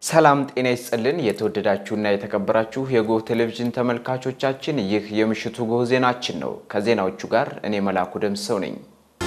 ሰላም ጤና ይስጥልን። የተወደዳችሁና የተከበራችሁ የጎህ ቴሌቪዥን ተመልካቾቻችን ይህ የምሽቱ ጎህ ዜናችን ነው። ከዜናዎቹ ጋር እኔ መላኩ ደምሰው ነኝ።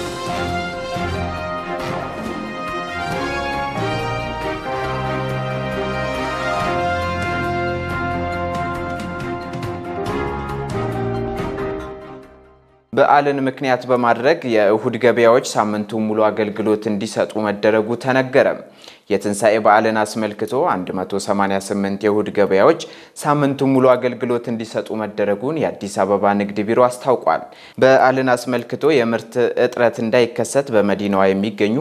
በዓልን ምክንያት በማድረግ የእሁድ ገበያዎች ሳምንቱን ሙሉ አገልግሎት እንዲሰጡ መደረጉ ተነገረ። የትንሣኤ በዓልን አስመልክቶ 188 የእሁድ ገበያዎች ሳምንቱን ሙሉ አገልግሎት እንዲሰጡ መደረጉን የአዲስ አበባ ንግድ ቢሮ አስታውቋል። በዓልን አስመልክቶ የምርት እጥረት እንዳይከሰት በመዲናዋ የሚገኙ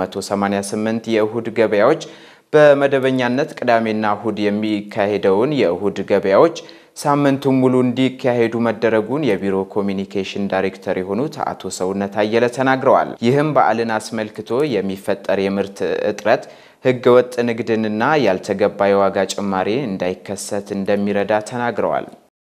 188 የእሁድ ገበያዎች በመደበኛነት ቅዳሜና እሁድ የሚካሄደውን የእሁድ ገበያዎች ሳምንቱን ሙሉ እንዲካሄዱ መደረጉን የቢሮ ኮሚኒኬሽን ዳይሬክተር የሆኑት አቶ ሰውነት አየለ ተናግረዋል። ይህም በዓልን አስመልክቶ የሚፈጠር የምርት እጥረት ሕገወጥ ንግድንና ያልተገባ የዋጋ ጭማሪ እንዳይከሰት እንደሚረዳ ተናግረዋል።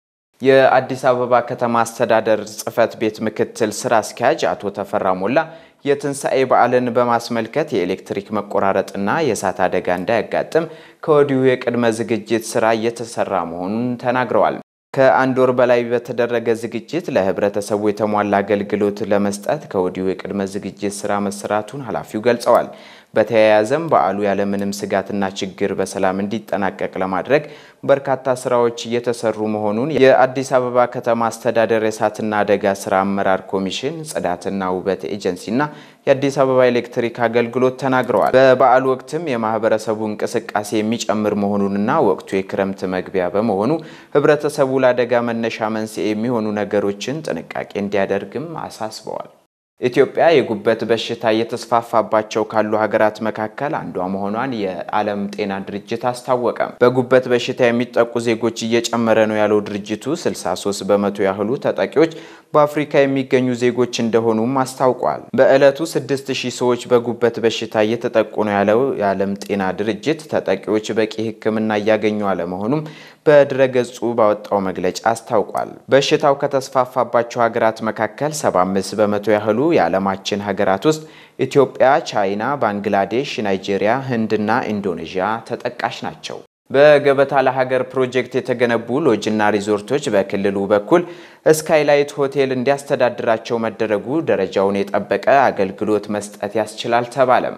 የአዲስ አበባ ከተማ አስተዳደር ጽሕፈት ቤት ምክትል ስራ አስኪያጅ አቶ ተፈራ ሞላ የትንሣኤ በዓልን በማስመልከት የኤሌክትሪክ መቆራረጥና የእሳት አደጋ እንዳያጋጥም ከወዲሁ የቅድመ ዝግጅት ስራ እየተሰራ መሆኑን ተናግረዋል። ከአንድ ወር በላይ በተደረገ ዝግጅት ለህብረተሰቡ የተሟላ አገልግሎት ለመስጠት ከወዲሁ የቅድመ ዝግጅት ስራ መሰራቱን ኃላፊው ገልጸዋል። በተያያዘም በዓሉ ያለምንም ስጋትና ችግር በሰላም እንዲጠናቀቅ ለማድረግ በርካታ ስራዎች እየተሰሩ መሆኑን የአዲስ አበባ ከተማ አስተዳደር የእሳትና አደጋ ስራ አመራር ኮሚሽን፣ ጽዳትና ውበት ኤጀንሲና የአዲስ አበባ ኤሌክትሪክ አገልግሎት ተናግረዋል። በበዓሉ ወቅትም የማህበረሰቡ እንቅስቃሴ የሚጨምር መሆኑንና ወቅቱ የክረምት መግቢያ በመሆኑ ህብረተሰቡ ለአደጋ መነሻ መንስኤ የሚሆኑ ነገሮችን ጥንቃቄ እንዲያደርግም አሳስበዋል። ኢትዮጵያ የጉበት በሽታ እየተስፋፋባቸው ካሉ ሀገራት መካከል አንዷ መሆኗን የዓለም ጤና ድርጅት አስታወቀ። በጉበት በሽታ የሚጠቁ ዜጎች እየጨመረ ነው ያለው ድርጅቱ 63 በመቶ ያህሉ ተጠቂዎች በአፍሪካ የሚገኙ ዜጎች እንደሆኑም አስታውቋል። በዕለቱ 6000 ሰዎች በጉበት በሽታ እየተጠቁ ነው ያለው የዓለም ጤና ድርጅት ተጠቂዎች በቂ ሕክምና እያገኙ አለመሆኑም በድረገጹ ባወጣው መግለጫ አስታውቋል። በሽታው ከተስፋፋባቸው ሀገራት መካከል 75 በመቶ ያህሉ የዓለማችን ሀገራት ውስጥ ኢትዮጵያ፣ ቻይና፣ ባንግላዴሽ፣ ናይጄሪያ፣ ህንድና ኢንዶኔዥያ ተጠቃሽ ናቸው። በገበታ ለሀገር ፕሮጀክት የተገነቡ ሎጅና ሪዞርቶች በክልሉ በኩል ስካይላይት ሆቴል እንዲያስተዳድራቸው መደረጉ ደረጃውን የጠበቀ አገልግሎት መስጠት ያስችላል ተባለም።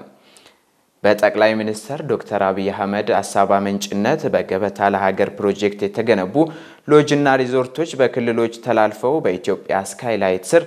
በጠቅላይ ሚኒስትር ዶክተር አብይ አህመድ ሀሳብ አመንጭነት በገበታ ለሀገር ፕሮጀክት የተገነቡ ሎጅና ሪዞርቶች በክልሎች ተላልፈው በኢትዮጵያ ስካይላይት ስር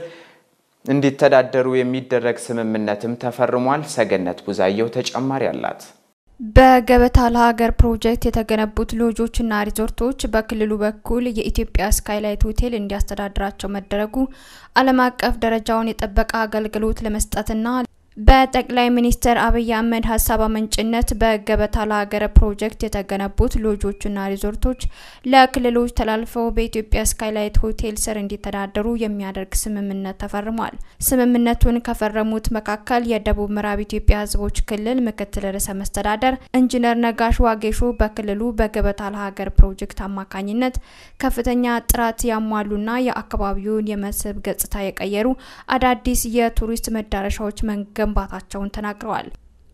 እንዲተዳደሩ የሚደረግ ስምምነትም ተፈርሟል። ሰገነት ቡዛየው ተጨማሪ አላት። በገበታ ለሀገር ፕሮጀክት የተገነቡት ሎጆችና ሪዞርቶች በክልሉ በኩል የኢትዮጵያ ስካይላይት ሆቴል እንዲያስተዳድራቸው መደረጉ ዓለም አቀፍ ደረጃውን የጠበቀ አገልግሎት ለመስጠትና በጠቅላይ ሚኒስትር አብይ አህመድ ሀሳብ አመንጭነት በገበታ ለሀገር ፕሮጀክት የተገነቡት ሎጆችና ሪዞርቶች ለክልሎች ተላልፈው በኢትዮጵያ ስካይላይት ሆቴል ስር እንዲተዳደሩ የሚያደርግ ስምምነት ተፈርሟል። ስምምነቱን ከፈረሙት መካከል የደቡብ ምዕራብ ኢትዮጵያ ሕዝቦች ክልል ምክትል ርዕሰ መስተዳደር ኢንጂነር ነጋሽ ዋጌሾ በክልሉ በገበታ ለሀገር ፕሮጀክት አማካኝነት ከፍተኛ ጥራት ያሟሉና የአካባቢውን የመስህብ ገጽታ የቀየሩ አዳዲስ የቱሪስት መዳረሻዎች መንገ መገንባታቸውን ተናግረዋል።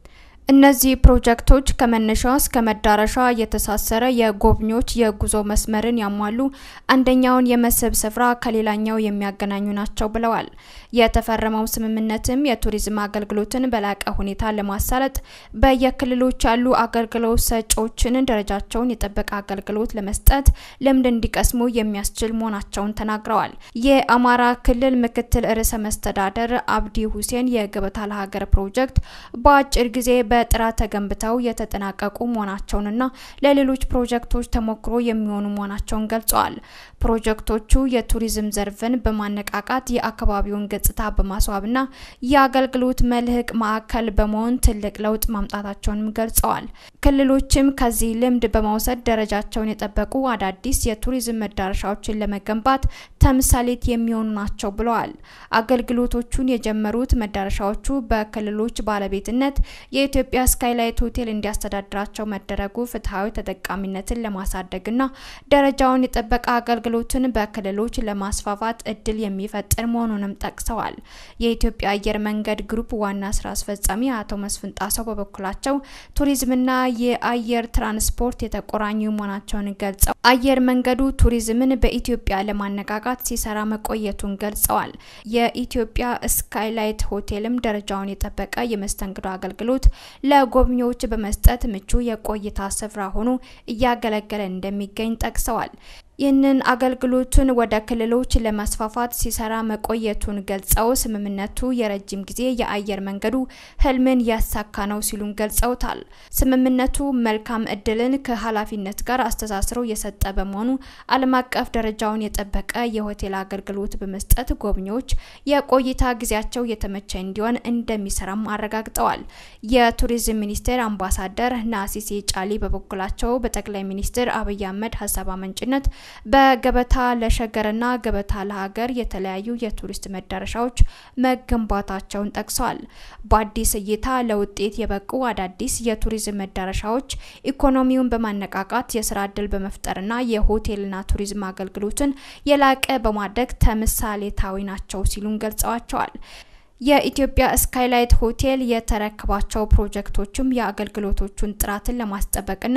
እነዚህ ፕሮጀክቶች ከመነሻ እስከ መዳረሻ የተሳሰረ የጎብኚዎች የጉዞ መስመርን ያሟሉ፣ አንደኛውን የመስህብ ስፍራ ከሌላኛው የሚያገናኙ ናቸው ብለዋል። የተፈረመው ስምምነትም የቱሪዝም አገልግሎትን በላቀ ሁኔታ ለማሳለጥ በየክልሎች ያሉ አገልግሎት ሰጪዎችን ደረጃቸውን የጠበቀ አገልግሎት ለመስጠት ልምድ እንዲቀስሙ የሚያስችል መሆናቸውን ተናግረዋል። የአማራ ክልል ምክትል ርዕሰ መስተዳደር አብዲ ሁሴን የገበታ ለሀገር ፕሮጀክት በአጭር ጊዜ በጥራት ተገንብተው የተጠናቀቁ መሆናቸውንና ለሌሎች ፕሮጀክቶች ተሞክሮ የሚሆኑ መሆናቸውን ገልጸዋል። ፕሮጀክቶቹ የቱሪዝም ዘርፍን በማነቃቃት የአካባቢውን ገጽታ በማስዋብና የአገልግሎት መልህቅ ማዕከል በመሆን ትልቅ ለውጥ ማምጣታቸውንም ገልጸዋል። ክልሎችም ከዚህ ልምድ በመውሰድ ደረጃቸውን የጠበቁ አዳዲስ የቱሪዝም መዳረሻዎችን ለመገንባት ተምሳሌት የሚሆኑ ናቸው ብለዋል። አገልግሎቶቹን የጀመሩት መዳረሻዎቹ በክልሎች ባለቤትነት የኢትዮ የኢትዮጵያ ስካይላይት ሆቴል እንዲያስተዳድራቸው መደረጉ ፍትሐዊ ተጠቃሚነትን ለማሳደግና ደረጃውን የጠበቀ አገልግሎትን በክልሎች ለማስፋፋት እድል የሚፈጥር መሆኑንም ጠቅሰዋል። የኢትዮጵያ አየር መንገድ ግሩፕ ዋና ስራ አስፈጻሚ አቶ መስፍን ጣሰው በበኩላቸው ቱሪዝምና የአየር ትራንስፖርት የተቆራኙ መሆናቸውን ገልጸው አየር መንገዱ ቱሪዝምን በኢትዮጵያ ለማነቃቃት ሲሰራ መቆየቱን ገልጸዋል። የኢትዮጵያ ስካይላይት ሆቴልም ደረጃውን የጠበቀ የመስተንግዶ አገልግሎት ለጎብኚዎች በመስጠት ምቹ የቆይታ ስፍራ ሆኖ እያገለገለ እንደሚገኝ ጠቅሰዋል። ይህንን አገልግሎቱን ወደ ክልሎች ለማስፋፋት ሲሰራ መቆየቱን ገልጸው ስምምነቱ የረጅም ጊዜ የአየር መንገዱ ህልምን ያሳካ ነው ሲሉም ገልጸውታል። ስምምነቱ መልካም እድልን ከኃላፊነት ጋር አስተሳስሮ የሰጠ በመሆኑ ዓለም አቀፍ ደረጃውን የጠበቀ የሆቴል አገልግሎት በመስጠት ጎብኚዎች የቆይታ ጊዜያቸው የተመቸ እንዲሆን እንደሚሰራም አረጋግጠዋል። የቱሪዝም ሚኒስቴር አምባሳደር ናሲሴ ጫሊ በበኩላቸው በጠቅላይ ሚኒስትር አብይ አህመድ ሀሳብ አመንጭነት በገበታ ለሸገርና ገበታ ለሀገር የተለያዩ የቱሪስት መዳረሻዎች መገንባታቸውን ጠቅሰዋል። በአዲስ እይታ ለውጤት የበቁ አዳዲስ የቱሪዝም መዳረሻዎች ኢኮኖሚውን በማነቃቃት የስራ እድል በመፍጠርና የሆቴልና ቱሪዝም አገልግሎትን የላቀ በማድረግ ተምሳሌታዊ ናቸው ሲሉም ገልጸዋቸዋል። የኢትዮጵያ ስካይላይት ሆቴል የተረከባቸው ፕሮጀክቶችም የአገልግሎቶቹን ጥራትን ለማስጠበቅና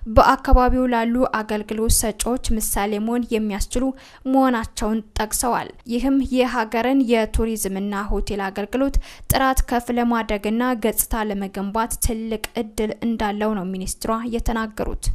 በአካባቢው ላሉ አገልግሎት ሰጪዎች ምሳሌ መሆን የሚያስችሉ መሆናቸውን ጠቅሰዋል። ይህም የሀገርን የቱሪዝምና ሆቴል አገልግሎት ጥራት ከፍ ለማድረግና ገጽታ ለመገንባት ትልቅ እድል እንዳለው ነው ሚኒስትሯ የተናገሩት።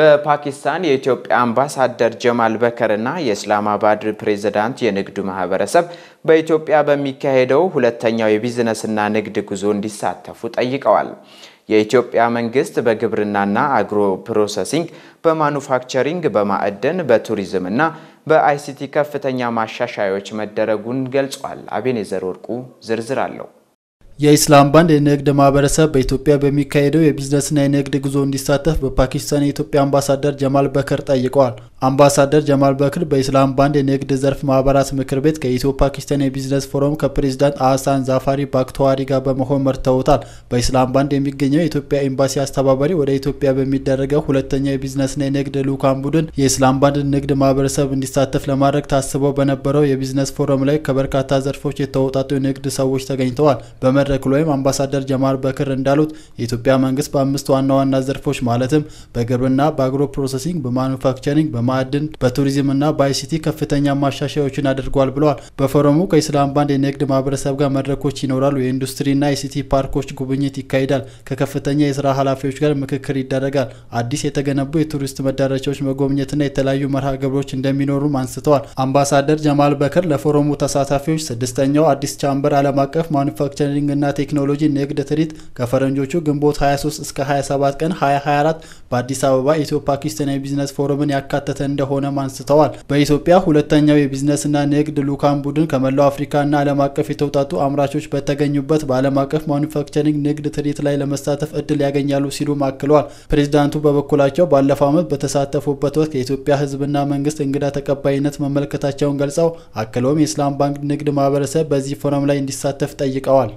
በፓኪስታን የኢትዮጵያ አምባሳደር ጀማል በከርና የእስላማባድ ፕሬዝዳንት የንግዱ ማህበረሰብ በኢትዮጵያ በሚካሄደው ሁለተኛው የቢዝነስና ንግድ ጉዞ እንዲሳተፉ ጠይቀዋል። የኢትዮጵያ መንግስት በግብርናና አግሮ ፕሮሰሲንግ፣ በማኑፋክቸሪንግ፣ በማዕድን፣ በቱሪዝምና በአይሲቲ ከፍተኛ ማሻሻያዎች መደረጉን ገልጿል። አቤኔዘር ወርቁ ዝርዝር አለው። የኢስላም ባንድ የንግድ ማህበረሰብ በኢትዮጵያ በሚካሄደው የቢዝነስና የንግድ ጉዞ እንዲሳተፍ በፓኪስታን የኢትዮጵያ አምባሳደር ጀማል በከር ጠይቀዋል። አምባሳደር ጀማል በክር በኢስላም ባንድ የንግድ ዘርፍ ማህበራት ምክር ቤት ከኢትዮ ፓኪስታን የቢዝነስ ፎረም ከፕሬዚዳንት አህሳን ዛፋሪ ባክተዋሪ ጋር በመሆን መርተውታል። በኢስላም ባንድ የሚገኘው የኢትዮጵያ ኤምባሲ አስተባባሪ ወደ ኢትዮጵያ በሚደረገው ሁለተኛው የቢዝነስና የንግድ ልዑካን ቡድን የኢስላም ባንድ ንግድ ማህበረሰብ እንዲሳተፍ ለማድረግ ታስበው በነበረው የቢዝነስ ፎረም ላይ ከበርካታ ዘርፎች የተውጣጡ የንግድ ሰዎች ተገኝተዋል። በመድረኩ ላይም አምባሳደር ጀማል በክር እንዳሉት የኢትዮጵያ መንግስት በአምስት ዋና ዋና ዘርፎች ማለትም በግብርና፣ በአግሮ ፕሮሰሲንግ፣ በማኑፋክቸሪንግ፣ በማዕድን፣ በቱሪዝምና በአይሲቲ ከፍተኛ ማሻሻያዎችን አድርጓል ብለዋል። በፎረሙ ከኢስላም ባንድ የንግድ ማህበረሰብ ጋር መድረኮች ይኖራሉ። የኢንዱስትሪና አይሲቲ ፓርኮች ጉብኝት ይካሄዳል። ከከፍተኛ የስራ ኃላፊዎች ጋር ምክክር ይደረጋል። አዲስ የተገነቡ የቱሪስት መዳረሻዎች መጎብኘትና የተለያዩ መርሃ ግብሮች እንደሚኖሩም አንስተዋል። አምባሳደር ጀማል በክር ለፎረሙ ተሳታፊዎች ስድስተኛው አዲስ ቻምበር ዓለም አቀፍ ማኑፋክቸሪንግ ና ቴክኖሎጂ ንግድ ትርኢት ከፈረንጆቹ ግንቦት 23 እስከ 27 ቀን 2024 በአዲስ አበባ ኢትዮ ፓኪስታን የቢዝነስ ፎረምን ያካተተ እንደሆነም አንስተዋል። በኢትዮጵያ ሁለተኛው የቢዝነስና ንግድ ልዑካን ቡድን ከመላው አፍሪካና ዓለም አቀፍ የተውጣጡ አምራቾች በተገኙበት በዓለም አቀፍ ማኑፋክቸሪንግ ንግድ ትርኢት ላይ ለመሳተፍ እድል ያገኛሉ ሲሉም አክለዋል። ፕሬዚዳንቱ በበኩላቸው ባለፈው ዓመት በተሳተፉበት ወቅት የኢትዮጵያ ሕዝብና መንግስት እንግዳ ተቀባይነት መመልከታቸውን ገልጸው አክለውም የኢስላም ባንክ ንግድ ማህበረሰብ በዚህ ፎረም ላይ እንዲሳተፍ ጠይቀዋል።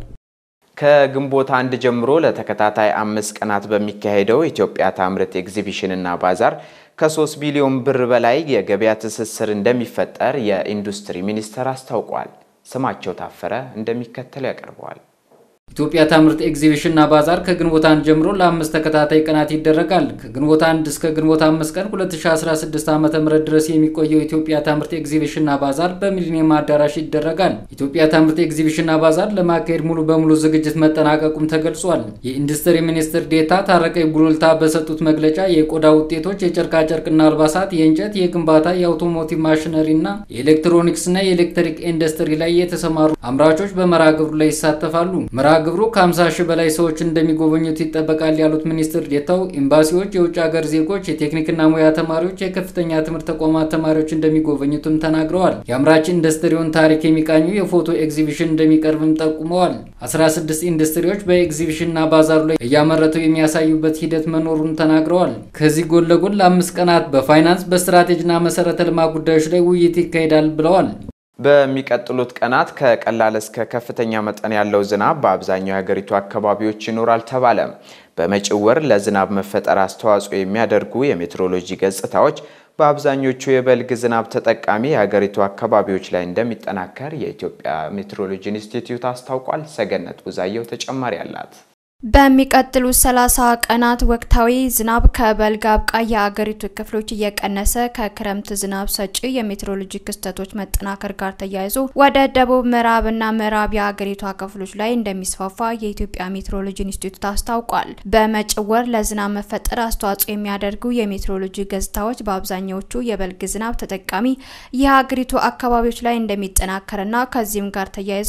ከግንቦት አንድ ጀምሮ ለተከታታይ አምስት ቀናት በሚካሄደው ኢትዮጵያ ታምርት ኤግዚቢሽንና ባዛር ከ3 ቢሊዮን ብር በላይ የገበያ ትስስር እንደሚፈጠር የኢንዱስትሪ ሚኒስቴር አስታውቋል። ስማቸው ታፈረ እንደሚከተለው ያቀርበዋል። ኢትዮጵያ ታምርት ኤግዚቢሽንና ባዛር ከግንቦት አንድ ጀምሮ ለአምስት ተከታታይ ቀናት ይደረጋል። ከግንቦት አንድ እስከ ግንቦት አምስት ቀን 2016 ዓ ም ድረስ የሚቆየው ኢትዮጵያ ታምርት ኤግዚቢሽንና ባዛር በሚሊኒየም አዳራሽ ይደረጋል። ኢትዮጵያ ታምርት ኤግዚቢሽንና ባዛር ለማካሄድ ሙሉ በሙሉ ዝግጅት መጠናቀቁም ተገልጿል። የኢንዱስትሪ ሚኒስትር ዴታ ታረቀኝ ቡሉልታ በሰጡት መግለጫ የቆዳ ውጤቶች፣ የጨርቃጨርቅና አልባሳት፣ የእንጨት፣ የግንባታ፣ የአውቶሞቲቭ ማሽነሪና የኤሌክትሮኒክስና የኤሌክትሪክ ኢንዱስትሪ ላይ የተሰማሩ አምራቾች በመርሃ ግብሩ ላይ ይሳተፋሉ። መርሃ ግብሩ ከ50 ሺህ በላይ ሰዎች እንደሚጎበኙት ይጠበቃል ያሉት ሚኒስትር ዴታው ኤምባሲዎች፣ የውጭ ሀገር ዜጎች፣ የቴክኒክና ሙያ ተማሪዎች፣ የከፍተኛ ትምህርት ተቋማት ተማሪዎች እንደሚጎበኙትም ተናግረዋል። የአምራች ኢንዱስትሪውን ታሪክ የሚቃኙ የፎቶ ኤግዚቢሽን እንደሚቀርብም ጠቁመዋል። 16 ኢንዱስትሪዎች በኤግዚቢሽንና ባዛሩ ላይ እያመረቱ የሚያሳዩበት ሂደት መኖሩን ተናግረዋል። ከዚህ ጎን ለጎን ለአምስት ቀናት በፋይናንስ በስትራቴጂና መሰረተ ልማት ጉዳዮች ላይ ውይይት ይካሄዳል ብለዋል። በሚቀጥሉት ቀናት ከቀላል እስከ ከፍተኛ መጠን ያለው ዝናብ በአብዛኛው የሀገሪቱ አካባቢዎች ይኖራል ተባለ። በመጪው ወር ለዝናብ መፈጠር አስተዋጽኦ የሚያደርጉ የሜትሮሎጂ ገጽታዎች በአብዛኞቹ የበልግ ዝናብ ተጠቃሚ የሀገሪቱ አካባቢዎች ላይ እንደሚጠናከር የኢትዮጵያ ሜትሮሎጂ ኢንስቲትዩት አስታውቋል። ሰገነት ቡዛየው ተጨማሪ አላት። በሚቀጥሉት 30 ቀናት ወቅታዊ ዝናብ ከበልግ አብቃይ የአገሪቱ ክፍሎች እየቀነሰ ከክረምት ዝናብ ሰጪ የሜትሮሎጂ ክስተቶች መጠናከር ጋር ተያይዞ ወደ ደቡብ ምዕራብና ምዕራብ የአገሪቷ ክፍሎች ላይ እንደሚስፋፋ የኢትዮጵያ ሜትሮሎጂ ኢንስቲትዩት አስታውቋል። በመጪው ወር ለዝናብ መፈጠር አስተዋጽኦ የሚያደርጉ የሜትሮሎጂ ገጽታዎች በአብዛኛዎቹ የበልግ ዝናብ ተጠቃሚ የሀገሪቱ አካባቢዎች ላይ እንደሚጠናከርና ከዚህም ጋር ተያይዞ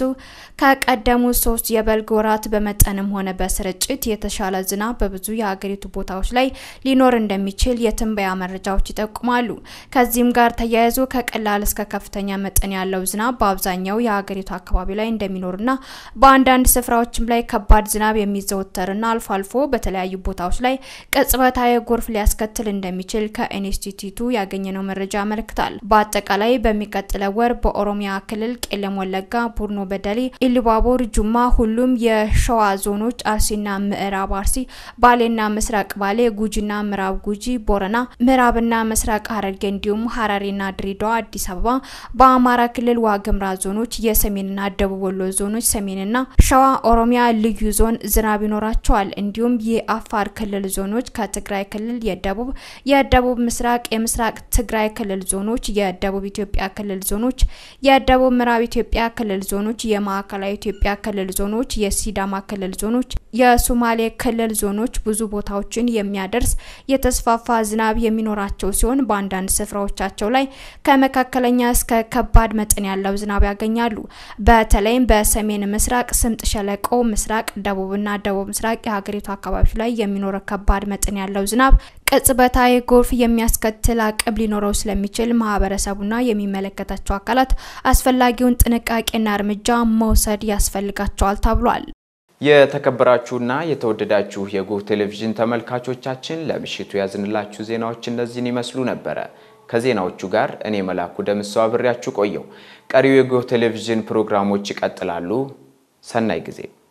ከቀደሙት ሶስት የበልግ ወራት በመጠንም ሆነ በስር ርጭት የተሻለ ዝናብ በብዙ የሀገሪቱ ቦታዎች ላይ ሊኖር እንደሚችል የትንበያ መረጃዎች ይጠቁማሉ። ከዚህም ጋር ተያይዞ ከቀላል እስከ ከፍተኛ መጠን ያለው ዝናብ በአብዛኛው የሀገሪቱ አካባቢ ላይ እንደሚኖርና በአንዳንድ ስፍራዎችም ላይ ከባድ ዝናብ የሚዘወተርና አልፎ አልፎ በተለያዩ ቦታዎች ላይ ቅጽበታዊ ጎርፍ ሊያስከትል እንደሚችል ከኢንስቲትዩቱ ያገኘነው መረጃ ያመለክታል። በአጠቃላይ በሚቀጥለው ወር በኦሮሚያ ክልል ቄለም ወለጋ፣ ቡርኖ በደሌ፣ ኢሉባቦር፣ ጁማ፣ ሁሉም የሸዋ ዞኖች አርሲ ና ምዕራብ አርሲ፣ ባሌና ምስራቅ ባሌ፣ ጉጂና ምዕራብ ጉጂ፣ ቦረና፣ ምዕራብና ምስራቅ ሐረርጌ እንዲሁም ሐረሪና ድሬዳዋ፣ አዲስ አበባ፣ በአማራ ክልል ዋግምራ ዞኖች፣ የሰሜንና ደቡብ ወሎ ዞኖች፣ ሰሜንና ሸዋ ኦሮሚያ ልዩ ዞን ዝናብ ይኖራቸዋል። እንዲሁም የአፋር ክልል ዞኖች፣ ከትግራይ ክልል የደቡብ የደቡብ ምስራቅ የምስራቅ ትግራይ ክልል ዞኖች፣ የደቡብ ኢትዮጵያ ክልል ዞኖች፣ የደቡብ ምዕራብ ኢትዮጵያ ክልል ዞኖች፣ የማዕከላዊ ኢትዮጵያ ክልል ዞኖች፣ የሲዳማ ክልል ዞኖች የሶማሌ ክልል ዞኖች ብዙ ቦታዎችን የሚያደርስ የተስፋፋ ዝናብ የሚኖራቸው ሲሆን በአንዳንድ ስፍራዎቻቸው ላይ ከመካከለኛ እስከ ከባድ መጠን ያለው ዝናብ ያገኛሉ። በተለይም በሰሜን ምስራቅ ስምጥ ሸለቆ፣ ምስራቅ ደቡብና ደቡብ ምስራቅ የሀገሪቱ አካባቢዎች ላይ የሚኖረው ከባድ መጠን ያለው ዝናብ ቅጽበታዊ ጎርፍ የሚያስከትል አቅም ሊኖረው ስለሚችል ማህበረሰቡና የሚመለከታቸው አካላት አስፈላጊውን ጥንቃቄና እርምጃ መውሰድ ያስፈልጋቸዋል ተብሏል። የተከበራችሁና የተወደዳችሁ የጎህ ቴሌቪዥን ተመልካቾቻችን ለምሽቱ ያዝንላችሁ ዜናዎች እነዚህን ይመስሉ ነበረ። ከዜናዎቹ ጋር እኔ መላኩ ደምሰው አብሬያችሁ ቆየው። ቀሪው የጎህ ቴሌቪዥን ፕሮግራሞች ይቀጥላሉ። ሰናይ ጊዜ